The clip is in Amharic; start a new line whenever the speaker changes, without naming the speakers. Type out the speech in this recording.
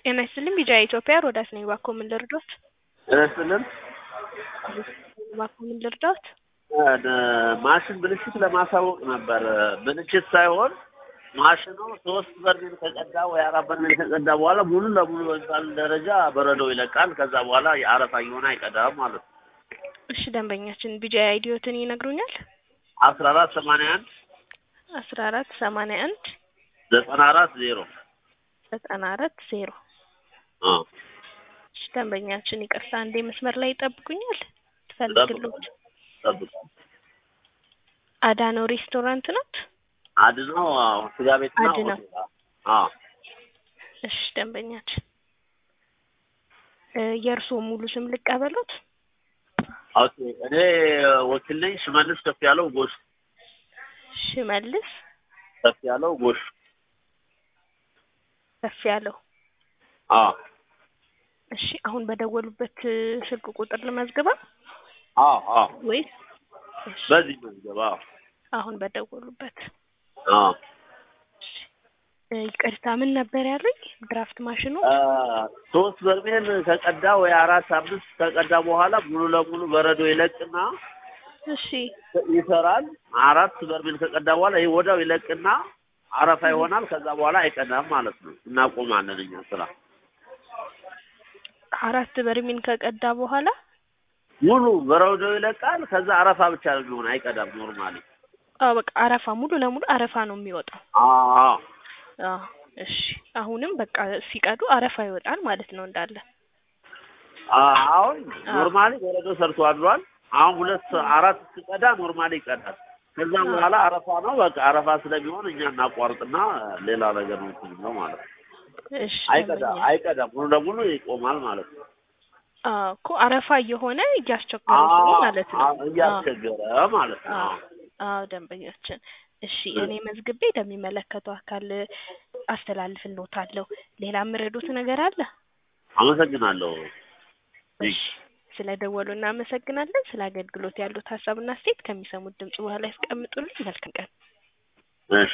ጤና ይስጥልኝ ቢጃ ኢትዮጵያ ሮዳስ ነኝ። እባክዎ ምን ልርዳዎት?
ጤና ይስጥልን።
እባክዎ ምን ልርዳዎት?
ማሽን ብልሽት ለማሳወቅ ነበር። ብልሽት ሳይሆን ማሽኑ ሶስት በርሜል ከቀዳ ወይ አራት በርሜል ከቀዳ በኋላ ሙሉ ለሙሉ በሚባል ደረጃ በረዶ ይለቃል። ከዛ በኋላ የአረፋ እየሆነ አይቀዳም ማለት ነው።
እሺ ደንበኛችን ቢጃ አይዲዮትን ይነግሩኛል?
አስራ አራት ሰማንያ አንድ
አስራ አራት ሰማንያ አንድ
ዘጠና አራት ዜሮ
ዘጠና አራት ዜሮ እሺ ደንበኛችን ይቅርታ አንዴ መስመር ላይ ይጠብቁኛል። ትፈልግሎት
ጠብቁ።
አዳነው ሬስቶራንት ናት?
አድነው አዎ፣ ስጋ ቤትና
አድነው።
ሆቴል። አዎ
እሺ ደንበኛችን እ የእርስዎ ሙሉ ስም ልቀበሎት?
ኦኬ። እኔ ወኪል ነኝ። ሽመልስ ከፍ ያለው ጎሽ
ሽመልስ
ከፍ ያለው ጎሽ።
ከፍ ያለው
አዎ
እሺ አሁን በደወሉበት እ ስልክ ቁጥር ልመዝግበው
አዎ አዎ፣
ወይስ እሺ
በዚህ መዝገብ። አዎ
አሁን በደወሉበት
አዎ
እ ይቅርታ ምን ነበር ያሉኝ? ድራፍት ማሽኑ
አ፣ ሶስት በርሜል ከቀዳ ወይ አራት አምስት ከቀዳ በኋላ ሙሉ ለሙሉ በረዶ ይለቅና
እሺ
ይሰራል። አራት በርሜል ከቀዳ በኋላ ይህ ወዲያው ይለቅና አረፋ ይሆናል። ከዛ በኋላ አይቀዳም ማለት ነው። እናቆማለን እኛ ስራ
አራት በርሜል ከቀዳ በኋላ
ሙሉ በረዶ ይለቃል። ከዛ አረፋ ብቻ ነው የሚሆን፣ አይቀዳም ኖርማሊ።
አዎ በቃ አረፋ ሙሉ ለሙሉ አረፋ ነው የሚወጣው።
አዎ
አዎ እሺ አሁንም በቃ ሲቀዱ አረፋ ይወጣል ማለት ነው እንዳለ።
አ- አሁን ኖርማሊ በረዶ ሰርቶ አድሯል። አሁን ሁለት አራት ሲቀዳ ኖርማሊ ይቀዳል። ከዛ በኋላ አረፋ ነው በቃ አረፋ ስለሚሆን እኛ እናቋርጥና ሌላ ነገር ነው እንትን ነው ማለት ነው።
እሺ
አይቀዳ
ደንበኛ-
አይቀዳም ሙሉ ለሙሉ ይቆማል ማለት ነው።
አዎ እኮ አረፋ እየሆነ እያስቸገረ ነው ማለት ነው።
አዎ፣ እያስቸገረ ማለት ነው።
አዎ አዎ ደንበኛችን እሺ እኔ መዝግቤ ለሚመለከተው አካል አስተላልፍልዎታለሁ። ሌላ የምረዱት ነገር አለ?
አመሰግናለሁ።
እሺ ስለደወሉ እናመሰግናለን። ስለ አገልግሎት ያሉት ሀሳብና አስተያየት ከሚሰሙት ድምጽ በኋላ ያስቀምጡልኝ። መልካም ቀን።